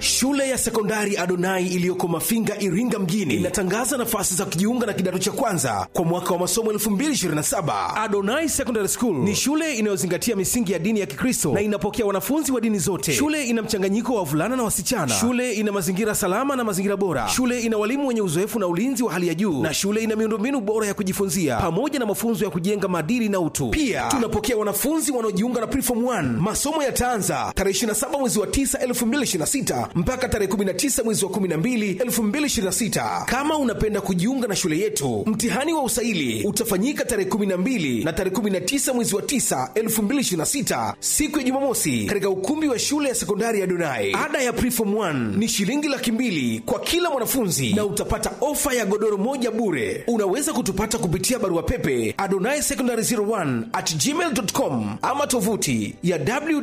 Shule ya sekondari Adonai iliyoko Mafinga, Iringa mjini inatangaza nafasi za kujiunga na kidato cha kwanza kwa mwaka wa masomo 2027. Adonai Secondary School ni shule inayozingatia misingi ya dini ya Kikristo na inapokea wanafunzi wa dini zote. Shule ina mchanganyiko wa wavulana na wasichana. Shule ina mazingira salama na mazingira bora. Shule ina walimu wenye uzoefu na ulinzi wa hali ya juu, na shule ina miundombinu bora ya kujifunzia pamoja na mafunzo ya kujenga maadili na utu. Pia tunapokea wanafunzi wanaojiunga na Preform 1. Masomo yataanza tarehe 27 mwezi wa 9 2026 mpaka tarehe 19 mwezi wa 12 2026. Kama unapenda kujiunga na shule yetu, mtihani wa usaili utafanyika tarehe 12 na tarehe 19 mwezi wa 9 2026, siku ya Jumamosi, katika ukumbi wa shule ya sekondari ya Donai. Ada ya Preform 1 ni shilingi laki mbili kwa kila mwanafunzi na utapata ofa ya godoro moja bure. Unaweza kutupata kupitia barua pepe adonai secondary 01 at gmail.com ama tovuti ya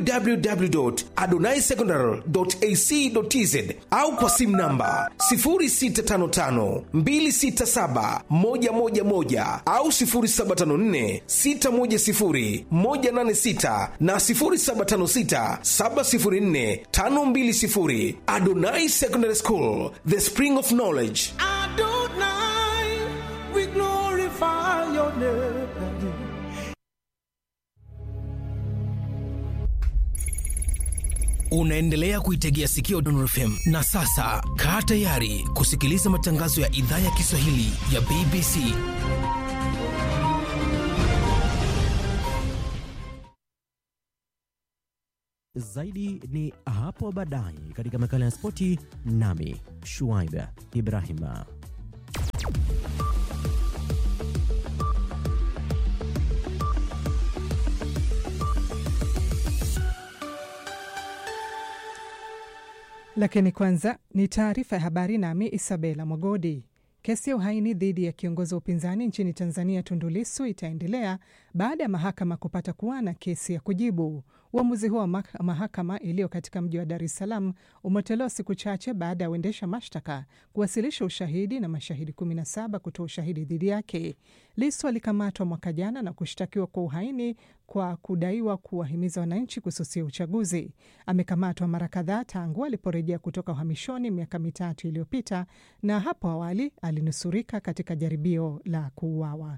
www.adonaisecondary.ac.tz au kwa simu namba 0655267111 au 0754610186 na 0756704520. Adonai Secondary School, the spring of knowledge. Adonai, we glorify your name. Unaendelea kuitegea sikio Dondor FM na sasa kaa tayari kusikiliza matangazo ya idhaa ya Kiswahili ya BBC. Zaidi ni hapo baadaye katika makala ya spoti, nami Shuaib Ibrahima. Lakini kwanza ni taarifa ya habari, nami Isabela Mwagodi. Kesi ya uhaini dhidi ya kiongozi wa upinzani nchini Tanzania Tundu Lissu itaendelea baada ya mahakama kupata kuwa na kesi ya kujibu. Uamuzi huo wa mahakama iliyo katika mji wa Dar es Salaam umetolewa siku chache baada ya uendesha mashtaka kuwasilisha ushahidi na mashahidi 17 kutoa ushahidi dhidi yake. Lissu alikamatwa mwaka jana na kushtakiwa kwa uhaini kwa kudaiwa kuwahimiza wananchi kususia uchaguzi. Amekamatwa mara kadhaa tangu aliporejea kutoka uhamishoni miaka mitatu iliyopita, na hapo awali alinusurika katika jaribio la kuuawa.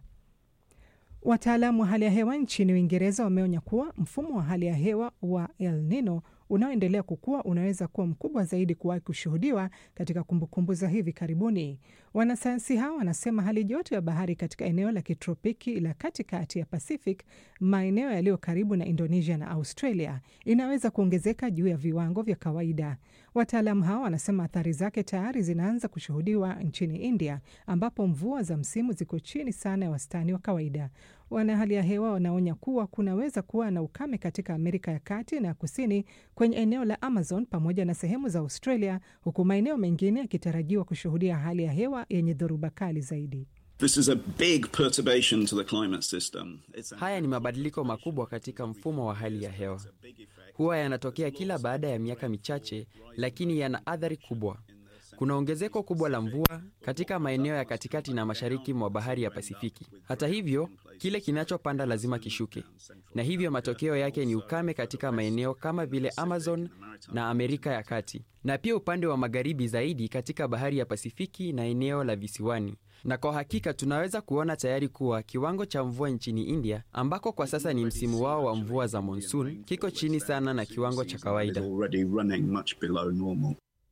Wataalamu wa hali ya hewa nchini Uingereza wameonya kuwa mfumo wa hali ya hewa wa El Nino unaoendelea kukua unaweza kuwa mkubwa zaidi kuwahi kushuhudiwa katika kumbukumbu za hivi karibuni. Wanasayansi hao wanasema hali joto ya bahari katika eneo la kitropiki la katikati ya Pacific, maeneo yaliyo karibu na Indonesia na Australia, inaweza kuongezeka juu ya viwango vya kawaida. Wataalamu hao wanasema athari zake tayari zinaanza kushuhudiwa nchini India, ambapo mvua za msimu ziko chini sana ya wastani wa kawaida. Wana hali ya hewa wanaonya kuwa kunaweza kuwa na ukame katika Amerika ya kati na kusini kwenye eneo la Amazon pamoja na sehemu za Australia, huku maeneo mengine yakitarajiwa kushuhudia hali ya hewa yenye dhoruba kali zaidi. This is a big perturbation to the climate system. It's a... Haya ni mabadiliko makubwa katika mfumo wa hali ya hewa. Huwa yanatokea kila baada ya miaka michache, lakini yana athari kubwa. Kuna ongezeko kubwa la mvua katika maeneo ya katikati na mashariki mwa bahari ya Pasifiki. Hata hivyo, kile kinachopanda lazima kishuke, na hivyo matokeo yake ni ukame katika maeneo kama vile Amazon na Amerika ya Kati, na pia upande wa magharibi zaidi katika bahari ya Pasifiki na eneo la visiwani. Na kwa hakika tunaweza kuona tayari kuwa kiwango cha mvua nchini India, ambako kwa sasa ni msimu wao wa mvua za monsoon, kiko chini sana na kiwango cha kawaida. already running much below normal.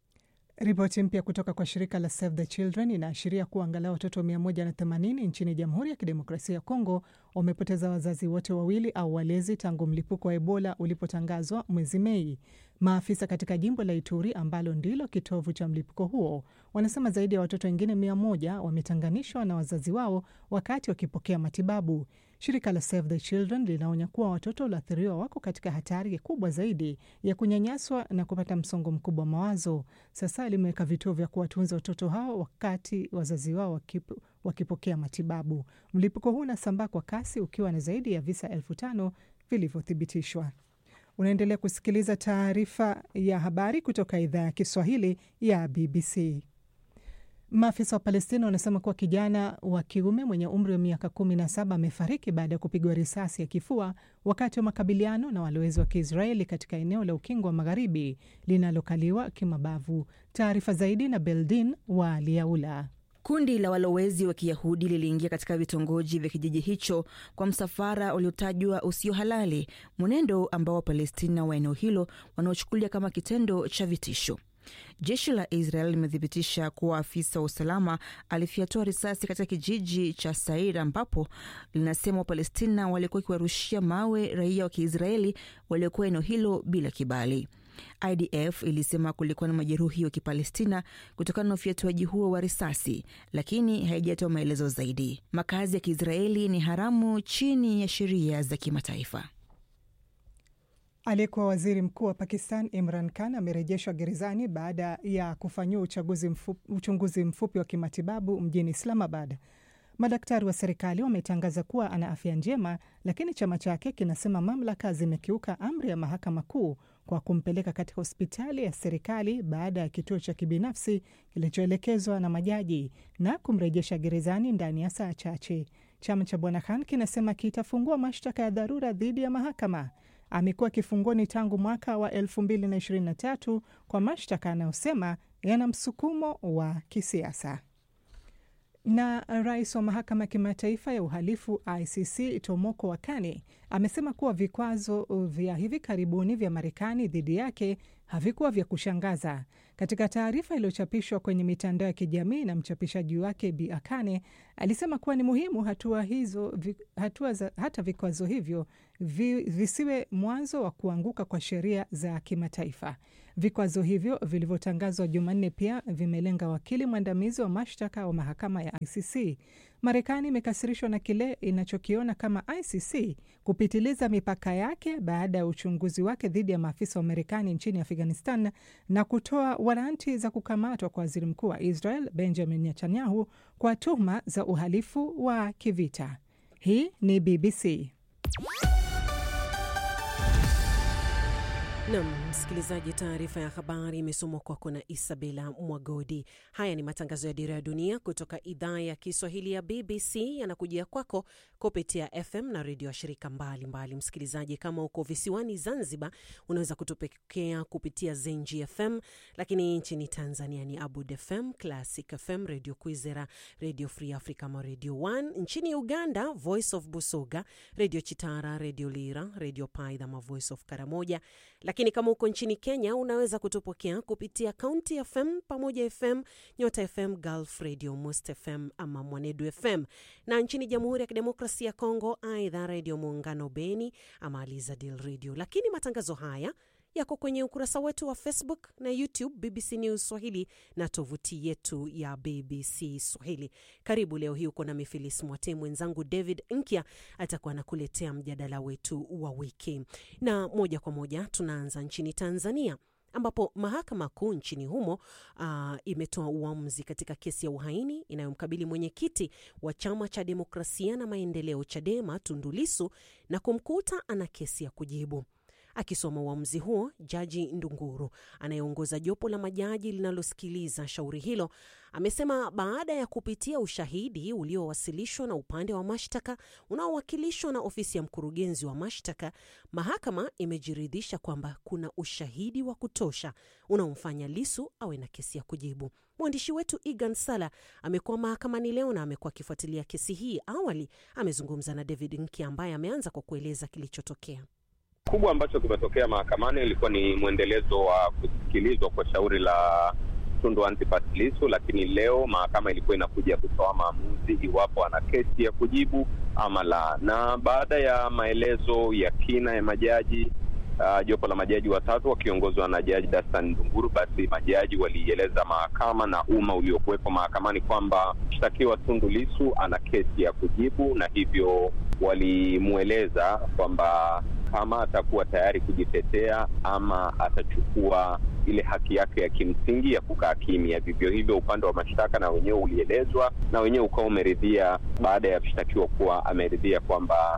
Ripoti mpya kutoka kwa shirika la Save the Children inaashiria kuwa angalau watoto 180 nchini Jamhuri ya Kidemokrasia ya Kongo wamepoteza wazazi wote wawili au walezi tangu mlipuko wa Ebola ulipotangazwa mwezi Mei. Maafisa katika jimbo la Ituri ambalo ndilo kitovu cha mlipuko huo wanasema zaidi ya watoto wengine mia moja wametanganishwa na wazazi wao wakati wakipokea matibabu. Shirika la Save the Children linaonya kuwa watoto walioathiriwa wako katika hatari kubwa zaidi ya kunyanyaswa na kupata msongo mkubwa wa mawazo. Sasa limeweka vituo vya kuwatunza watoto hao wakati wazazi wao wakip, wakipokea matibabu. Mlipuko huu unasambaa kwa kasi ukiwa na zaidi ya visa elfu tano vilivyothibitishwa. Unaendelea kusikiliza taarifa ya habari kutoka idhaa ya Kiswahili ya BBC. Maafisa wa Palestina wanasema kuwa kijana wa kiume mwenye umri wa miaka kumi na saba amefariki baada ya kupigwa risasi ya kifua wakati wa makabiliano na walowezi wa Kiisraeli katika eneo la Ukingo wa Magharibi linalokaliwa kimabavu. Taarifa zaidi na Beldin wa Liaula. Kundi la walowezi wa Kiyahudi liliingia katika vitongoji vya kijiji hicho kwa msafara uliotajwa usio halali, mwenendo ambao Wapalestina wa eneo hilo wanaochukulia kama kitendo cha vitisho. Jeshi la Israel limethibitisha kuwa afisa wa usalama alifyatua risasi katika kijiji cha Sair ambapo linasema Wapalestina walikuwa wakiwarushia mawe raia wa Kiisraeli waliokuwa eneo hilo bila kibali. IDF ilisema kulikuwa na majeruhi wa Kipalestina kutokana na ufyatuaji huo wa risasi, lakini haijatoa maelezo zaidi. Makazi ya Kiisraeli ni haramu chini ya sheria za kimataifa. Aliyekuwa waziri mkuu wa Pakistan Imran Khan amerejeshwa gerezani baada ya kufanyiwa uchunguzi mfupi wa kimatibabu mjini Islamabad. Madaktari wa serikali wametangaza kuwa ana afya njema, lakini chama chake kinasema mamlaka zimekiuka amri ya mahakama kuu kwa kumpeleka katika hospitali ya serikali baada ya kituo cha kibinafsi kilichoelekezwa na majaji na kumrejesha gerezani ndani ya saa chache. Chama cha bwana Khan kinasema kitafungua mashtaka ya dharura dhidi ya mahakama. Amekuwa kifungoni tangu mwaka wa 2023 kwa mashtaka anayosema yana msukumo wa kisiasa. Na rais wa mahakama ya kimataifa ya uhalifu ICC Tomoko Wakane amesema kuwa vikwazo vya hivi karibuni vya Marekani dhidi yake havikuwa vya kushangaza. Katika taarifa iliyochapishwa kwenye mitandao ya kijamii na mchapishaji wake Bi Akane alisema kuwa ni muhimu hatua hizo, vi, hatua za, hata vikwazo hivyo vi, visiwe mwanzo wa kuanguka kwa sheria za kimataifa. Vikwazo hivyo vilivyotangazwa Jumanne pia vimelenga wakili mwandamizi wa mashtaka wa mahakama ya ICC. Marekani imekasirishwa na kile inachokiona kama ICC kupitiliza mipaka yake baada ya uchunguzi wake dhidi ya maafisa wa Marekani nchini Afghanistan na kutoa waranti za kukamatwa kwa waziri mkuu wa Israel Benjamin Netanyahu kwa tuhuma za uhalifu wa kivita. Hii ni BBC. Nam msikilizaji, taarifa ya habari imesomwa kwako na Isabela Mwagodi. Haya ni matangazo ya Dira ya Dunia kutoka idhaa ya Kiswahili ya BBC, yanakujia kwako kupitia FM na redio ya shirika mbalimbali mbali. Msikilizaji, kama uko visiwani Zanzibar, unaweza kutupokea kupitia Zenji FM, lakini nchini Tanzania ni Abud FM, Classic FM, redio Kwizera, redio Free Africa ama redio 1. Nchini Uganda, Voice of Busoga, redio Chitara, redio Lira, redio Paidha ama Voice of Karamoja lakini kama uko nchini Kenya unaweza kutupokea kupitia County FM, Pamoja FM, Nyota FM, Gulf Radio, Most FM ama Mwanedu FM, na nchini Jamhuri ya Kidemokrasia ya Kongo, aidha Redio Muungano Beni ama Alizadil Radio. Lakini matangazo haya yako kwenye ukurasa wetu wa Facebook na YouTube BBC News Swahili na tovuti yetu ya BBC Swahili. Karibu leo hii uko na Mifilis Mwate, mwenzangu David Nkya atakuwa anakuletea mjadala wetu wa wiki, na moja kwa moja tunaanza nchini Tanzania ambapo mahakama kuu nchini humo uh, imetoa uamuzi katika kesi ya uhaini inayomkabili mwenyekiti wa chama cha demokrasia na maendeleo Chadema Tundu Lissu na kumkuta ana kesi ya kujibu. Akisoma uamuzi huo, Jaji Ndunguru anayeongoza jopo la majaji linalosikiliza shauri hilo amesema baada ya kupitia ushahidi uliowasilishwa na upande wa mashtaka unaowakilishwa na ofisi ya mkurugenzi wa mashtaka, mahakama imejiridhisha kwamba kuna ushahidi wa kutosha unaomfanya Lisu awe na kesi ya kujibu. Mwandishi wetu Egan Sala amekuwa mahakamani leo na amekuwa akifuatilia kesi hii. Awali amezungumza na David Nki ambaye ameanza kwa kueleza kilichotokea kubwa ambacho kimetokea mahakamani ilikuwa ni mwendelezo wa kusikilizwa kwa shauri la Tundu Antipas Lissu, lakini leo mahakama ilikuwa inakuja kutoa maamuzi iwapo ana kesi ya kujibu ama la. Na baada ya maelezo ya kina ya majaji uh, jopo la majaji watatu wakiongozwa na Jaji Dastan Ndunguru, basi majaji walieleza mahakama na umma uliokuwepo mahakamani kwamba mshtakiwa Tundu Lissu ana kesi ya kujibu, na hivyo walimweleza kwamba kama atakuwa tayari kujitetea ama atachukua ile haki yake ya kimsingi ya kukaa kimya. Vivyo hivyo upande wa mashtaka na wenyewe ulielezwa na wenyewe ukawa umeridhia, baada ya mshtakiwa kuwa ameridhia kwamba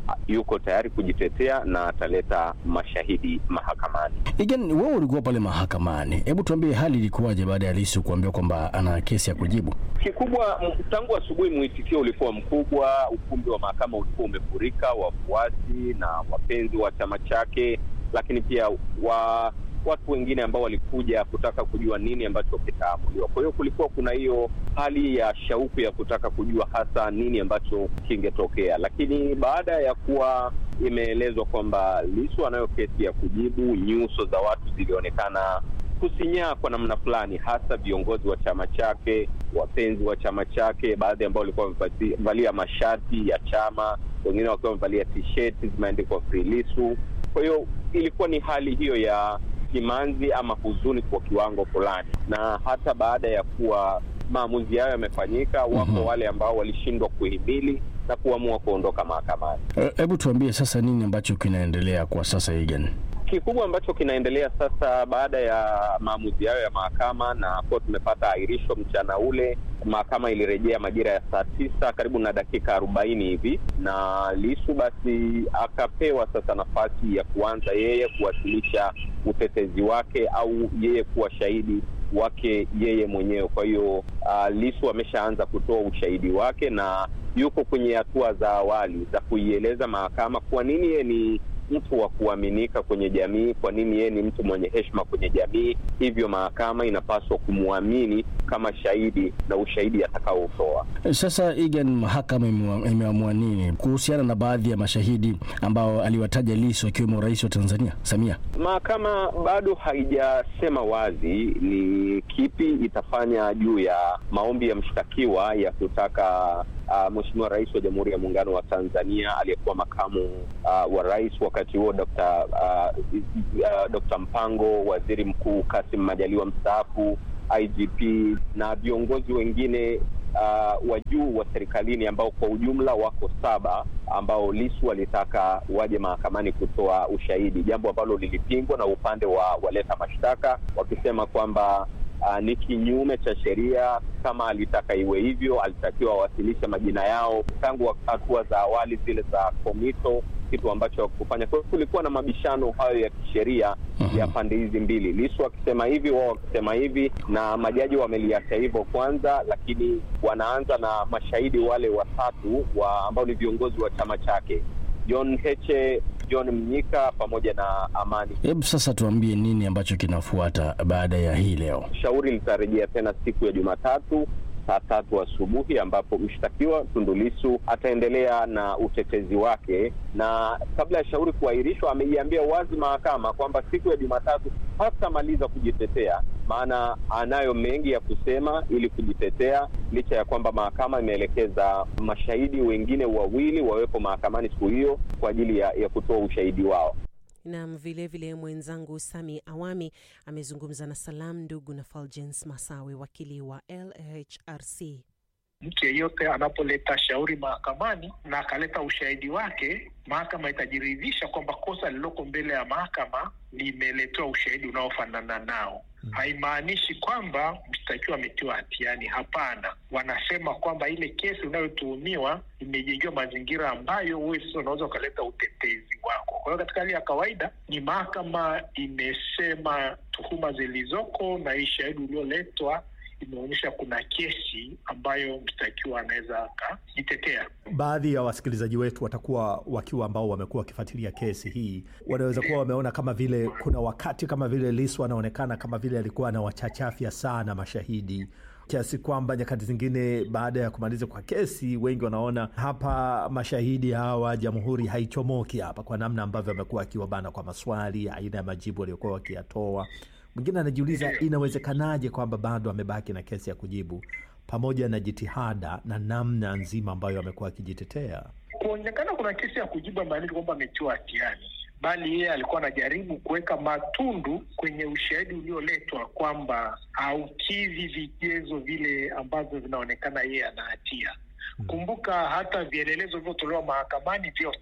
yuko tayari kujitetea na ataleta mashahidi mahakamani. Igen, wewe ulikuwa pale mahakamani, hebu tuambie hali ilikuwaje baada ya Lissu kuambiwa kwamba ana kesi ya kujibu? Kikubwa m- tangu asubuhi mwitikio ulikuwa mkubwa, ukumbi wa mahakama ulikuwa umefurika wafuasi na wapenzi wa chama chake, lakini pia wa watu wengine ambao walikuja kutaka kujua nini ambacho kitaamuliwa. Kwa hiyo kulikuwa kuna hiyo hali ya shauku ya kutaka kujua hasa nini ambacho kingetokea, lakini baada ya kuwa imeelezwa kwamba Lissu anayo kesi ya kujibu, nyuso za watu zilionekana kusinyaa kwa namna fulani, hasa viongozi wa chama chake, wapenzi wa chama chake, baadhi ambao walikuwa wamevalia mashati ya chama, wengine wakiwa wamevalia tisheti zimeandikwa Free Lissu. Kwa hiyo ilikuwa ni hali hiyo ya simanzi ama huzuni kwa kiwango fulani, na hata baada ya kuwa maamuzi hayo yamefanyika, wako Mhm. wale ambao walishindwa kuhimili na kuamua kuondoka mahakamani. Eh, Hebu tuambie sasa nini ambacho kinaendelea kwa sasa Igen? Kikubwa ambacho kinaendelea sasa baada ya maamuzi hayo ya mahakama na kuwa tumepata ahirisho mchana ule, mahakama ilirejea majira ya saa tisa karibu na dakika arobaini hivi, na Lisu basi akapewa sasa nafasi ya kuanza yeye kuwasilisha utetezi wake au yeye kuwa shahidi wake yeye mwenyewe. Kwa hiyo uh, Lisu ameshaanza kutoa ushahidi wake na yuko kwenye hatua za awali za kuieleza mahakama kwa nini yeye ni mtu wa kuaminika kwenye jamii, kwa nini yeye ni mtu mwenye heshima kwenye jamii. Hivyo mahakama inapaswa kumwamini kama shahidi na ushahidi atakaotoa. Sasa Igen, mahakama imewa- imeamua nini kuhusiana na baadhi ya mashahidi ambao aliwataja Lissu akiwemo rais wa Tanzania Samia? Mahakama bado haijasema wazi ni kipi itafanya juu ya maombi ya mshtakiwa ya kutaka uh, Mheshimiwa Rais wa Jamhuri ya Muungano wa Tanzania aliyekuwa makamu uh, wa rais wakati huo Dr. uh, uh, Dr. Mpango, Waziri Mkuu Kassim Majaliwa mstaafu, IGP na viongozi wengine uh, wa juu wa serikalini ambao kwa ujumla wako saba ambao Lisu walitaka waje mahakamani kutoa ushahidi, jambo ambalo lilipingwa na upande wa waleta mashtaka wakisema kwamba uh, ni kinyume cha sheria. Kama alitaka iwe hivyo, alitakiwa awasilishe majina yao tangu hatua za awali zile za komito, kitu ambacho hakufanya. Kwa hiyo kulikuwa na mabishano hayo ya kisheria ya pande hizi mbili, Lisu akisema hivi, wao wakisema hivi, na majaji wameliacha hivyo kwanza, lakini wanaanza na mashahidi wale watatu wa ambao ni viongozi wa chama chake John Heche, John Mnyika pamoja na Amani. Hebu sasa tuambie nini ambacho kinafuata baada ya hii leo. Shauri litarejea tena siku ya Jumatatu saa tatu asubuhi ambapo mshtakiwa Tundu Lissu ataendelea na utetezi wake, na kabla ya shauri kuahirishwa, ameiambia wazi mahakama kwamba siku ya Jumatatu hatamaliza kujitetea, maana anayo mengi ya kusema ili kujitetea, licha ya kwamba mahakama imeelekeza mashahidi wengine wawili wawepo mahakamani siku hiyo kwa ajili ya, ya kutoa ushahidi wao. Nam vilevile mwenzangu Sami Awami amezungumza na Salam Ndugu na Fulgence Masawe, wakili wa LHRC. Mtu yeyote anapoleta shauri mahakamani na akaleta ushahidi wake, mahakama itajiridhisha kwamba kosa lililoko mbele ya mahakama limeletewa ushahidi unaofanana nao. Haimaanishi kwamba mshtakiwa ametiwa hatiani. Hapana, wanasema kwamba ile kesi unayotuhumiwa imejengewa mazingira ambayo wewe sasa unaweza ukaleta utetezi wako. Kwa hiyo katika hali ya kawaida ni mahakama imesema tuhuma zilizoko na hii shahidi ulioletwa imeonyesha kuna kesi ambayo mshtakiwa anaweza akajitetea. Baadhi ya wasikilizaji wetu watakuwa wakiwa ambao wamekuwa wakifuatilia kesi hii, wanaweza kuwa wameona kama vile kuna wakati kama vile Lissu anaonekana kama vile alikuwa anawachachafya sana mashahidi kiasi kwamba nyakati zingine baada ya kumaliza kwa kesi, wengi wanaona hapa mashahidi hawa, jamhuri haichomoki hapa, kwa namna ambavyo amekuwa akiwabana kwa maswali, aina ya majibu waliokuwa wakiyatoa. Mwingine anajiuliza inawezekanaje kwamba bado amebaki na kesi ya kujibu pamoja na jitihada na namna nzima ambayo amekuwa akijitetea. Kuonekana kuna kesi ya kujibu amaanishi kwamba ametiwa hatiani, bali yeye alikuwa anajaribu kuweka matundu kwenye ushahidi ulioletwa kwamba haukidhi vigezo vile ambavyo vinaonekana yeye ana hatia. Kumbuka hata vielelezo vilivyotolewa mahakamani vyote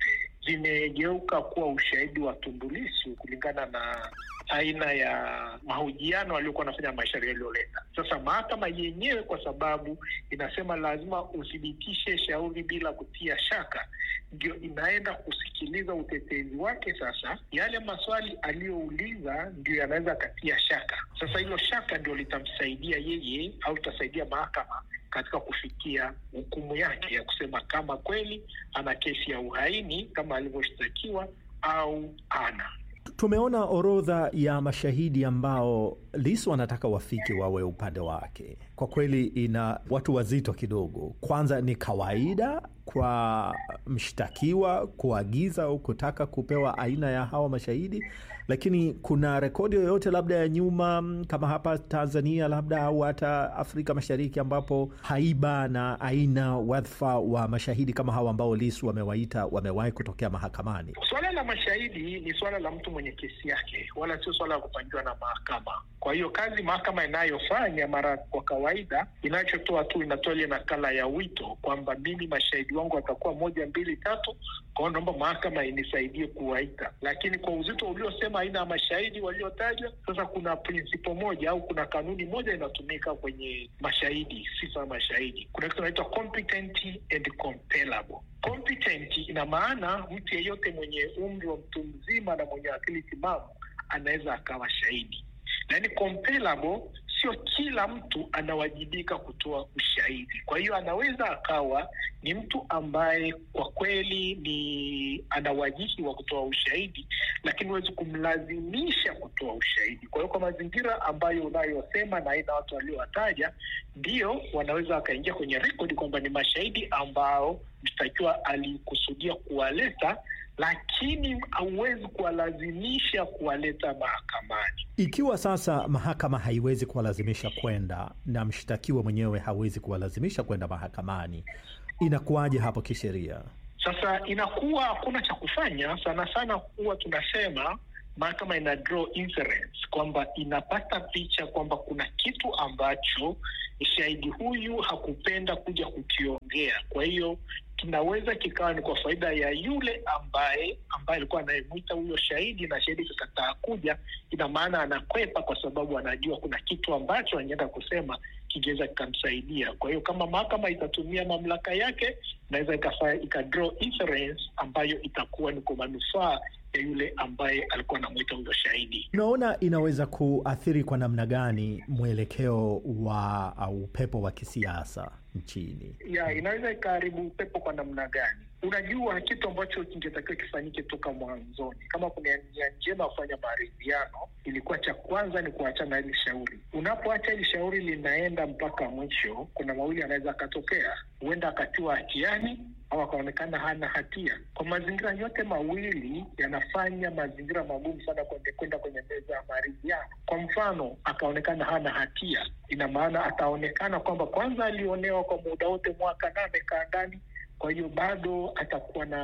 zimegeuka kuwa ushahidi wa Tundu Lissu kulingana na aina ya mahojiano aliyokuwa anafanya mashauri yaliyoleta. Sasa mahakama yenyewe, kwa sababu inasema lazima uthibitishe shauri bila kutia shaka, ndio inaenda kusikiliza utetezi wake. Sasa yale maswali aliyouliza ndio yanaweza akatia shaka. Sasa hilo shaka ndio litamsaidia yeye au litasaidia mahakama katika kufikia hukumu yake ya kusema kama kweli ana kesi ya uhaini kama alivyoshtakiwa au ana. Tumeona orodha ya mashahidi ambao Lissu anataka wafike wawe upande wake. Kwa kweli ina watu wazito kidogo. Kwanza ni kawaida kwa mshtakiwa kuagiza au kutaka kupewa aina ya hawa mashahidi, lakini kuna rekodi yoyote labda ya nyuma kama hapa Tanzania labda au hata Afrika Mashariki ambapo haiba na aina wadhifa wa mashahidi kama hawa ambao Lissu wamewaita wamewahi kutokea mahakamani? Swala la mashahidi ni swala la mtu mwenye kesi yake, wala sio swala la kupangiwa na mahakama. Kwa hiyo kazi mahakama inayofanya mara kwa kawaida, inachotoa tu inatoa ile nakala ya wito kwamba mimi mashahidi wangu watakuwa moja mbili tatu, kwa hiyo naomba mahakama inisaidie kuwaita. Lakini kwa uzito uliosema aina ya mashahidi waliotajwa, sasa kuna prinsipo moja au kuna kanuni moja inatumika kwenye mashahidi, sifa ya mashahidi. Kuna kitu inaitwa competent and compellable. Competent ina maana mtu yeyote mwenye umri wa mtu mzima na mwenye akili timamu anaweza akawa shahidi, yaani compellable sio kila mtu anawajibika kutoa ushahidi. Kwa hiyo anaweza akawa ni mtu ambaye kwa kweli ni ana wajihi wa kutoa ushahidi, lakini huwezi kumlazimisha kutoa ushahidi. Kwa hiyo kwa mazingira ambayo unayosema na aina watu waliowataja, ndio wanaweza wakaingia kwenye rekodi kwamba ni mashahidi ambao mshtakiwa alikusudia kuwaleta lakini hauwezi kuwalazimisha kuwaleta mahakamani. Ikiwa sasa mahakama haiwezi kuwalazimisha kwenda na mshtakiwa mwenyewe hawezi kuwalazimisha kwenda mahakamani, inakuwaje hapo kisheria? Sasa inakuwa hakuna cha kufanya. Sana sana huwa tunasema mahakama ina draw inference kwamba inapata picha kwamba kuna kitu ambacho shahidi huyu hakupenda kuja kukiongea, kwa hiyo kinaweza kikawa ni kwa faida ya yule ambaye ambaye alikuwa anayemwita huyo shahidi, na shahidi kikataa kuja, ina maana anakwepa kwa sababu anajua kuna kitu ambacho anaenda kusema kingeweza kikamsaidia. Kwa hiyo kama mahakama itatumia mamlaka yake, inaweza ikadraw inference ambayo itakuwa ni kwa manufaa ya yule ambaye alikuwa anamwita huyo shahidi. Unaona, inaweza kuathiri kwa namna gani mwelekeo wa au upepo wa kisiasa nchini? Ya, inaweza ikaharibu upepo kwa namna gani? Unajua, kitu ambacho kingetakiwa kifanyike toka mwanzoni, kama kuna nia njema ya kufanya maridhiano, ilikuwa cha kwanza ni kuachana na hili shauri. Unapoacha hili shauri linaenda mpaka mwisho, kuna mawili anaweza akatokea, huenda akatiwa hatiani au akaonekana hana hatia. Kwa mazingira yote mawili yanafanya mazingira magumu sana kwenda kwenye meza ya maridhiano. Kwa mfano, akaonekana hana hatia, ina maana ataonekana kwamba kwanza alionewa kwa muda wote mwaka na amekaa ndani kwa hiyo bado atakuwa na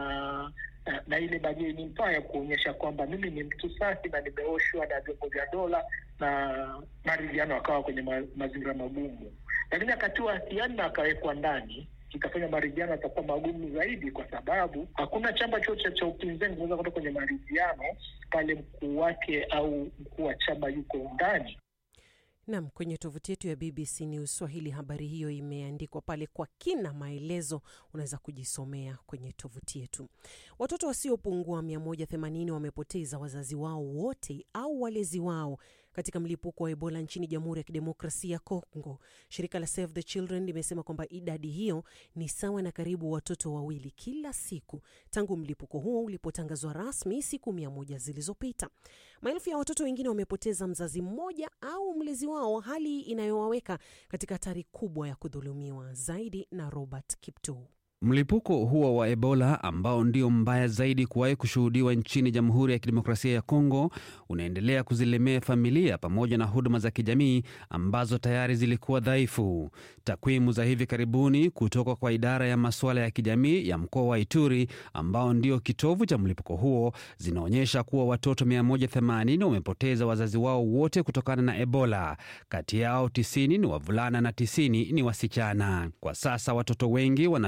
na, na ile bajeni mpaa ya kuonyesha kwamba mimi ni mtu safi na nimeoshwa na vyombo vya dola na maridhiano akawa kwenye ma, mazingira magumu, lakini akatiwa hatiani na akawekwa ndani itafanya maridhiano atakuwa magumu zaidi, kwa sababu hakuna chama chote cha upinzani kinaweza kwenda kwenye maridhiano pale mkuu wake au mkuu wa chama yuko ndani. Nam, kwenye tovuti yetu ya BBC News Swahili habari hiyo imeandikwa pale kwa kina, maelezo unaweza kujisomea kwenye tovuti yetu. Watoto wasiopungua 180 wamepoteza wazazi wao wote au walezi wao katika mlipuko wa Ebola nchini Jamhuri ya Kidemokrasia ya Kongo. Shirika la Save the Children limesema kwamba idadi hiyo ni sawa na karibu watoto wawili kila siku tangu mlipuko huo ulipotangazwa rasmi siku mia moja zilizopita. Maelfu ya watoto wengine wamepoteza mzazi mmoja au mlezi wao, hali inayowaweka katika hatari kubwa ya kudhulumiwa zaidi. Na Robert Kipto. Mlipuko huo wa Ebola ambao ndio mbaya zaidi kuwahi kushuhudiwa nchini Jamhuri ya Kidemokrasia ya Kongo unaendelea kuzilemea familia pamoja na huduma za kijamii ambazo tayari zilikuwa dhaifu. Takwimu za hivi karibuni kutoka kwa idara ya masuala ya kijamii ya mkoa wa Ituri ambao ndio kitovu cha mlipuko huo zinaonyesha kuwa watoto 180 wamepoteza wazazi wao wote kutokana na Ebola. Kati yao 90 ni wavulana na 90 ni wasichana. Kwa sasa watoto wengi wanatunzwa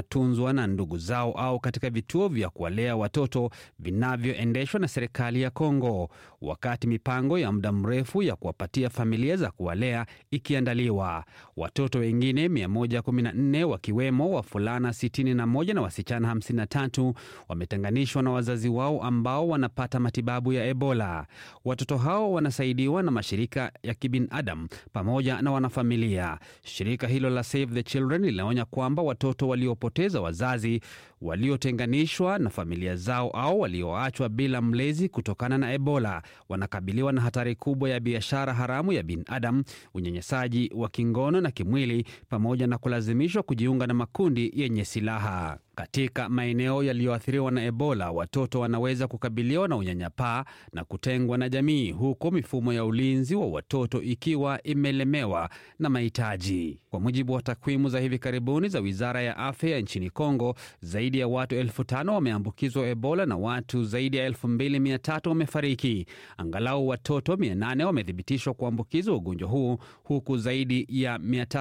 wanatunzwa na ndugu zao au katika vituo vya kuwalea watoto vinavyoendeshwa na serikali ya Kongo, wakati mipango ya muda mrefu ya kuwapatia familia za kuwalea ikiandaliwa. Watoto wengine 114 wakiwemo wavulana 61 na wasichana 53 wametenganishwa na wazazi wao ambao wanapata matibabu ya Ebola. Watoto hao wanasaidiwa na mashirika ya kibinadamu pamoja na wanafamilia. Shirika hilo la Save the Children linaonya kwamba watoto waliopoteza wazazi, waliotenganishwa na familia zao au walioachwa bila mlezi kutokana na Ebola wanakabiliwa na hatari kubwa ya biashara haramu ya binadamu, unyanyasaji wa kingono na kimwili, pamoja na kulazimishwa kujiunga na makundi yenye silaha. Katika maeneo yaliyoathiriwa na Ebola, watoto wanaweza kukabiliwa na unyanyapaa na kutengwa na jamii, huku mifumo ya ulinzi wa watoto ikiwa imelemewa na mahitaji. Kwa mujibu wa takwimu za hivi karibuni za wizara ya afya nchini Kongo, zaidi ya watu elfu tano wameambukizwa Ebola na watu zaidi ya elfu mbili mia tatu wamefariki. Angalau watoto 800 wamethibitishwa kuambukizwa ugonjwa huu, huku zaidi ya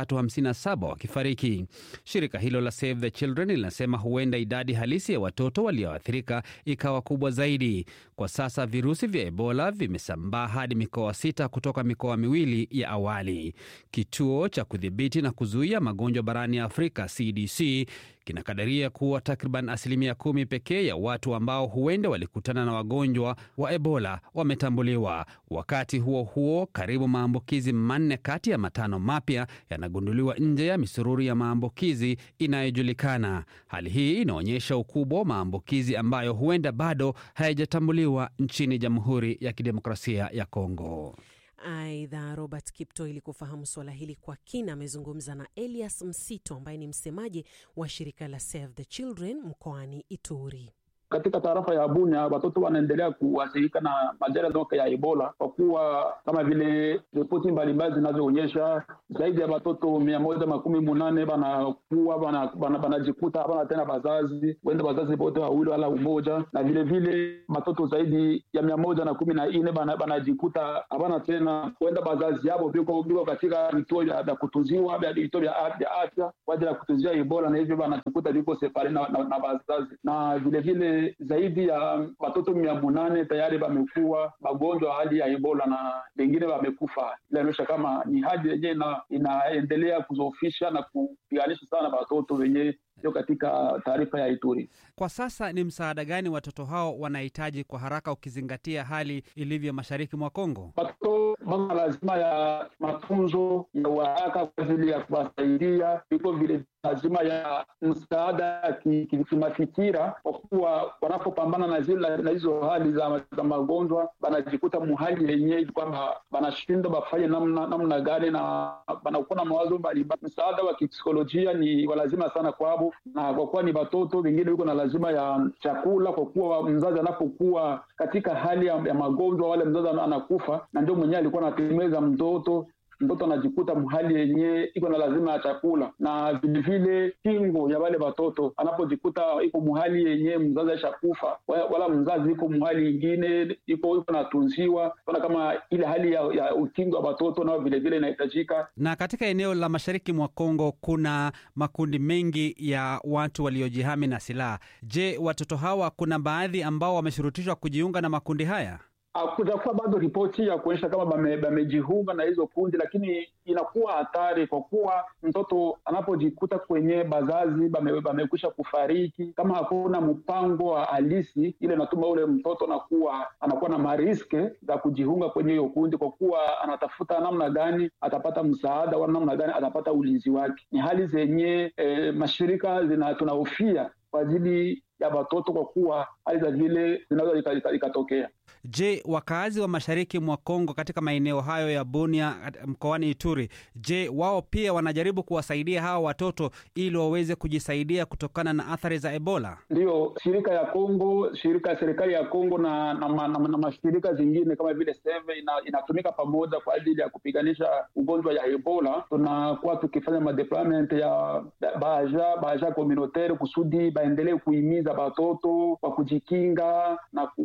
357 wakifariki. Shirika hilo la Save the Children linasema huenda idadi halisi ya watoto walioathirika ikawa kubwa zaidi. Kwa sasa virusi vya Ebola vimesambaa hadi mikoa sita kutoka mikoa miwili ya awali. Kituo cha kudhibiti na kuzuia magonjwa barani Afrika, CDC, kinakadiria kuwa takriban asilimia kumi pekee ya watu ambao huenda walikutana na wagonjwa wa Ebola wametambuliwa. Wakati huo huo, karibu maambukizi manne kati ya matano mapya yanagunduliwa nje ya misururu ya maambukizi inayojulikana. Hali hii inaonyesha ukubwa wa maambukizi ambayo huenda bado hayajatambuliwa nchini Jamhuri ya Kidemokrasia ya Kongo. Aidha, Robert Kipto, ili kufahamu suala hili kwa kina, amezungumza na Elias Msito ambaye ni msemaji wa shirika la Save the Children mkoani Ituri. Katika tarafa ya Bunia watoto wanaendelea kuathirika na majanga ya Ebola kwa kuwa kama vile ripoti mbalimbali zinazoonyesha zaidi ya watoto mia moja makumi munane banakuwa banajikuta hapana tena bazazi, wenda bazazi wote wawili wala umoja, na vile vile watoto zaidi ya mia moja na kumi na nne banajikuta hapana tena wenda bazazi yabo biko biko katika vituo vya kutunziwa vituo vya afya kwa ajili ya kutunzia Ebola, na hivyo banajikuta viko separe na, na, na bazazi na vile vile zaidi ya watoto mia munane tayari wamekuwa magonjwa hali ya Ebola na wengine wamekufa. Inaonyesha kama ni hali yenyewe ina, inaendelea kuzofisha na kupiganisha sana watoto wenyewe sio katika taarifa ya Ituri. Kwa sasa ni msaada gani watoto hao wanahitaji kwa haraka, ukizingatia hali ilivyo mashariki mwa Kongo? Watoto wana lazima ya matunzo ya uharaka kwa ajili ya kuwasaidia, iko vile lazima ya msaada ya kimafikira, kwa kuwa wanapopambana na zile na hizo hali za, za magonjwa wanajikuta muhali yenyewe kwamba wanashindwa wafanye namna, namna gani na wanakuwa na mawazo mbalimbali. Msaada wa kipsikolojia ni walazima sana kwao, na kwa kuwa ni watoto wengine wiko na lazima ya chakula, kwa kuwa mzazi anapokuwa katika hali ya, ya magonjwa, wale mzazi anakufa, na ndio mwenyewe alikuwa anategemeza mtoto mtoto anajikuta mhali yenyewe iko na lazima ya chakula, na vilevile kingo ya wale watoto anapojikuta iko muhali yenyewe mzazi aishakufa, wala mzazi iko muhali ingine iko iko natunziwa, ona kama ile hali ya, ya ukingo wa watoto nao vilevile inahitajika. Na katika eneo la mashariki mwa Kongo kuna makundi mengi ya watu waliojihami na silaha. Je, watoto hawa kuna baadhi ambao wameshurutishwa kujiunga na makundi haya? Hakujakuwa bado ripoti ya kuonyesha kama bamejiunga bame na hizo kundi, lakini inakuwa hatari kwa kuwa mtoto anapojikuta kwenye bazazi bamekwisha bame kufariki, kama hakuna mpango wa halisi, ile inatuma ule mtoto anakuwa anakuwa na mariske za kujiunga kwenye hiyo kundi, kwa kuwa anatafuta namna gani atapata msaada wala namna gani atapata ulinzi wake. Ni hali zenye e, mashirika zina tunahofia kwa ajili ya watoto kwa kuwa hali za vile zinaweza ikatokea. Je, wakaazi wa mashariki mwa Kongo katika maeneo hayo ya Bunia mkoani Ituri, je, wao pia wanajaribu kuwasaidia hawa watoto ili waweze kujisaidia kutokana na athari za Ebola? Ndiyo, shirika ya Kongo, shirika ya serikali ya Kongo na, na, na, na, na mashirika zingine kama vile Save ina, inatumika pamoja kwa ajili ya kupiganisha ugonjwa ya Ebola. Tunakuwa tukifanya madeployment ya baja baja communautaire kusudi baendelee kuhimiza watoto kwa kujikinga na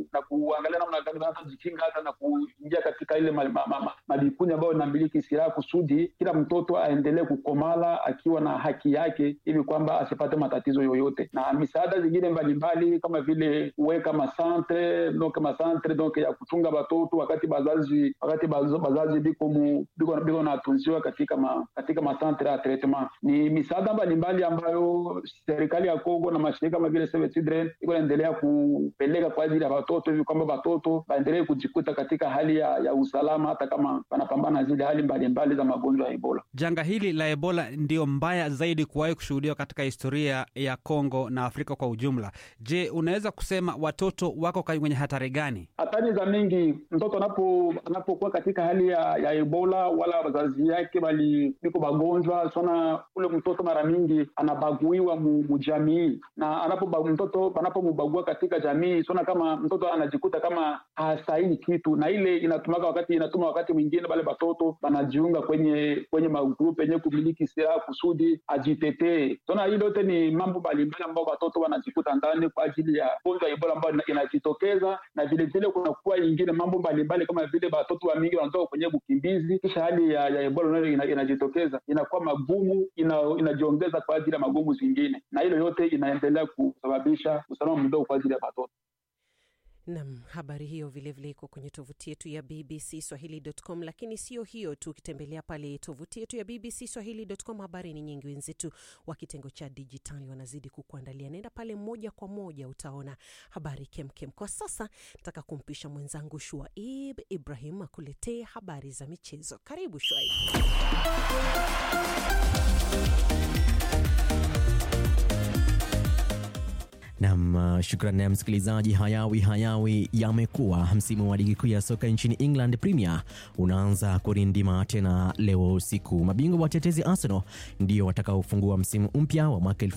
na kuangalia namna gani wanazojikinga hata na kuingia katika ile ma- ma- ma- ma- mavikundi ambayo inamiliki silaha kusudi kila mtoto aendelee kukomala akiwa na haki yake ili kwamba asipate matatizo yoyote na misaada zingine mbalimbali kama vile kuweka masantre donc masantre donc ya kuchunga watoto wakati bazazi wakati baz- bazazi biko mu- biko biko natunziwa katika ma, katika masantre ya treatment ni misaada mbalimbali ambayo serikali ya Kongo na mashirika kama vile Save Children iko naendelea kupeleka kwa ajili ya watoto hivi kwamba watoto waendelee kujikuta katika hali ya, ya usalama hata kama wanapambana na zile hali mbalimbali za magonjwa ya Ebola. Janga hili la Ebola ndio mbaya zaidi kuwahi kushuhudiwa katika historia ya Kongo na Afrika kwa ujumla. Je, unaweza kusema watoto wako kwenye hatari gani? hatari za mingi mtoto anapo anapokuwa katika hali ya, ya ebola wala wazazi yake bali biko magonjwa sana ule mtoto mara mingi anabaguiwa mu, mu jamii na anapo mtoto anapomubagua katika jamii sana kama mtoto anajikuta kama hastahili kitu na ile inatumaka wakati inatuma wakati mwingine bale batoto banajiunga kwenye kwenye magrupu yenye kumiliki silaha kusudi ajitetee sana hii yote ni mambo mbalimbali ambao watoto wanajikuta ndani kwa ajili ya gonjwa ya ebola ambayo ina- inajitokeza na vile vile kunakuwa ingine mambo mbalimbali kama vile watoto wa mingi wanatoka kwenye ukimbizi kisha hali ya, ya ebola nayo ina- inajitokeza inakuwa magumu ina, inajiongeza kwa ajili ya magumu zingine na hilo yote inaendelea kusababisha usalama mdogo kwa ajili ya watoto Nam, habari hiyo vilevile iko kwenye tovuti yetu ya BBC Swahili.com. Lakini sio hiyo tu, ukitembelea pale tovuti yetu ya BBC Swahili.com, habari ni nyingi. Wenzetu wa kitengo cha dijitali wanazidi kukuandalia. Naenda pale moja kwa moja, utaona habari kemkem. Kwa sasa nataka kumpisha mwenzangu Shuaib Ibrahim akuletee habari za michezo. Karibu Shuaib. Nam, uh, shukran ya msikilizaji. Hayawi hayawi yamekuwa. Msimu wa ligi kuu ya soka nchini England Premier unaanza kurindima tena leo usiku. Mabingwa watetezi Arsenal ndio watakaofungua msimu mpya wa mwaka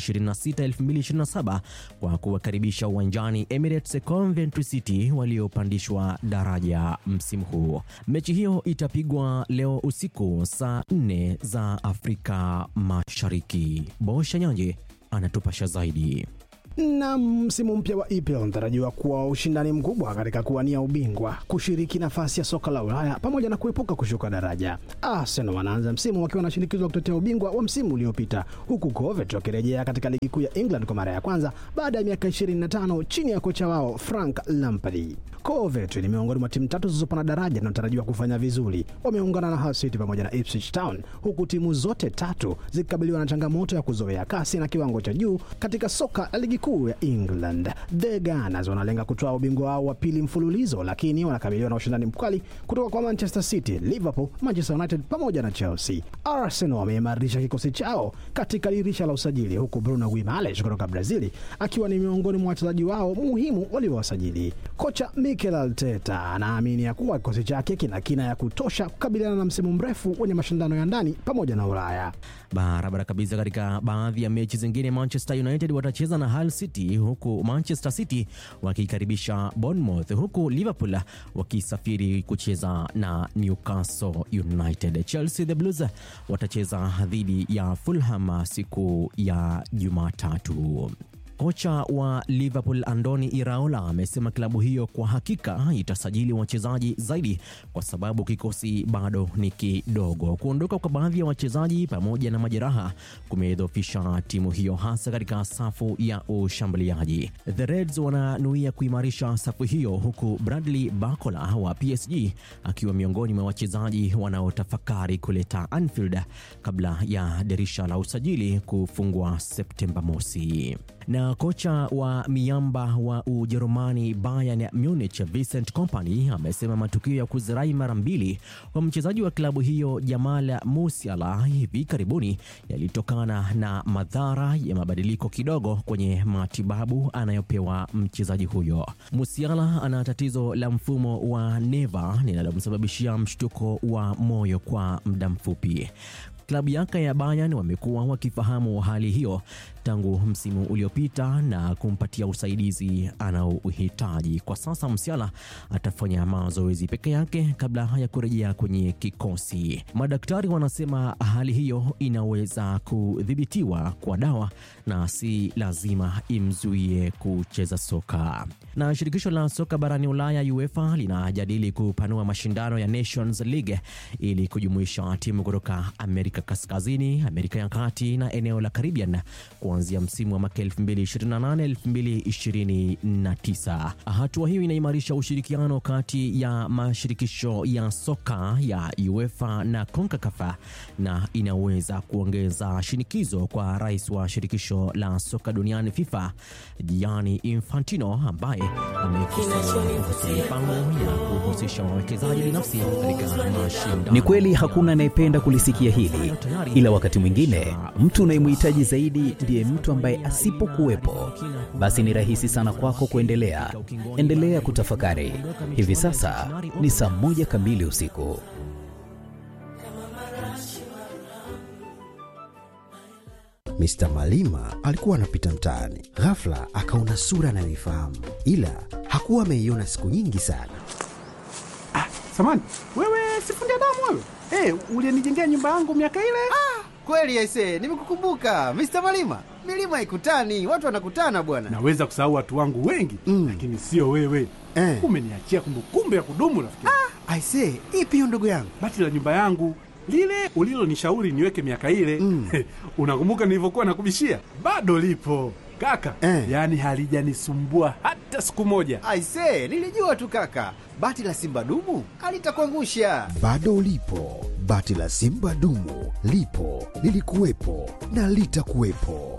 2026-2027 kwa kuwakaribisha uwanjani Emirates Coventry City waliopandishwa daraja msimu huu. Mechi hiyo itapigwa leo usiku saa 4 za Afrika Mashariki. Bosha Nyanje anatupasha zaidi. na msimu mpya wa EPL unatarajiwa kuwa ushindani mkubwa katika kuwania ubingwa, kushiriki nafasi ya soka la Ulaya pamoja na kuepuka kushuka daraja. Arsenal wanaanza msimu wakiwa na shinikizo la kutetea ubingwa wa msimu uliopita, huku Coventry wakirejea katika ligi kuu ya England kwa mara ya kwanza baada ya miaka 25 chini ya kocha wao Frank Lampard. Coventry ni miongoni mwa timu tatu zilizopanda daraja zinazotarajiwa kufanya vizuri. Wameungana na Hull City pamoja na Ipswich Town, huku timu zote tatu zikikabiliwa na changamoto ya kuzoea kasi na kiwango cha juu katika soka la ligi kuu ya England. The Gunners wanalenga kutoa ubingwa wao wa pili mfululizo, lakini wanakabiliwa na ushindani mkali kutoka kwa Manchester City, Liverpool, Manchester United pamoja na Chelsea. Arsenal wameimarisha kikosi chao katika dirisha la usajili, huku Bruno Guimaraes kutoka Brazili akiwa ni miongoni mwa wachezaji wao muhimu waliowasajili. Kocha Mikel Arteta anaamini ya kuwa kikosi chake kina kina ya kutosha kukabiliana na msimu mrefu wenye mashindano ya ndani pamoja na Ulaya. Barabara kabisa. Katika baadhi ya mechi zingine, Manchester United watacheza na Hull City, huku Manchester City wakikaribisha Bournemouth, huku Liverpool wakisafiri kucheza na Newcastle United. Chelsea the Blues watacheza dhidi ya Fulham siku ya Jumatatu. Kocha wa Liverpool Andoni Iraola amesema klabu hiyo kwa hakika itasajili wachezaji zaidi kwa sababu kikosi bado ni kidogo. Kuondoka kwa baadhi ya wachezaji pamoja na majeraha kumedhoofisha timu hiyo hasa katika safu ya ushambuliaji. The Reds wananuia kuimarisha safu hiyo huku Bradley Barcola wa PSG akiwa miongoni mwa wachezaji wanaotafakari kuleta Anfield kabla ya dirisha la usajili kufungwa Septemba mosi na kocha wa miamba wa Ujerumani Bayern Munich Vincent Kompany amesema matukio ya kuzirai mara mbili kwa mchezaji wa klabu hiyo Jamal Musiala hivi karibuni yalitokana na madhara ya mabadiliko kidogo kwenye matibabu anayopewa mchezaji huyo. Musiala ana tatizo la mfumo wa neva linalomsababishia mshtuko wa moyo kwa muda mfupi. Klabu yake ya Bayern wamekuwa wakifahamu hali hiyo tangu msimu uliopita na kumpatia usaidizi anaouhitaji. Kwa sasa Msiala atafanya mazoezi peke yake kabla ya kurejea kwenye kikosi. Madaktari wanasema hali hiyo inaweza kudhibitiwa kwa dawa na si lazima imzuie kucheza soka. Na shirikisho la soka barani Ulaya UEFA linajadili kupanua mashindano ya Nations League ili kujumuisha timu kutoka Amerika Kaskazini, Amerika ya Kati na eneo la Caribbean kuanzia msimu wa mwaka 2028-2029. Hatua hiyo inaimarisha ushirikiano kati ya mashirikisho ya soka ya UEFA na CONCACAF na inaweza kuongeza shinikizo kwa rais wa shirikisho la soka duniani FIFA Gianni Infantino ambaye amekosoa kuhusu mipango ya kuhusisha wawekezaji binafsi katika mashindano. Ni kweli hakuna anayependa kulisikia hili, ila wakati mwingine mtu unayemhitaji zaidi ndiye mtu ambaye asipokuwepo, basi ni rahisi sana kwako kuendelea. Endelea kutafakari. Hivi sasa ni saa moja kamili usiku. Mr. Malima alikuwa anapita mtaani, ghafla akaona sura anayoifahamu, ila hakuwa ameiona siku nyingi sana. Samani, wewe sifundi damu wewe? Hey, ulienijengea nyumba yangu miaka ile? Ah, kweli aise, nimekukumbuka Mr. Malima. Milima haikutani, watu wanakutana bwana. Naweza kusahau watu wangu wengi mm, lakini sio wewe eh. Umeniachia kumbukumbu ya kudumu rafiki. Ah, aise, ipi hiyo ndugu yangu? Bati la nyumba yangu lile ulilonishauri niweke miaka ile mm. Unakumbuka nilivyokuwa nakubishia? Bado lipo kaka eh. Yaani halijanisumbua hata siku moja. Aise, nilijua tu kaka, bati la simba dumu alitakuangusha. Bado lipo bati la simba dumu, lipo lilikuwepo na litakuwepo.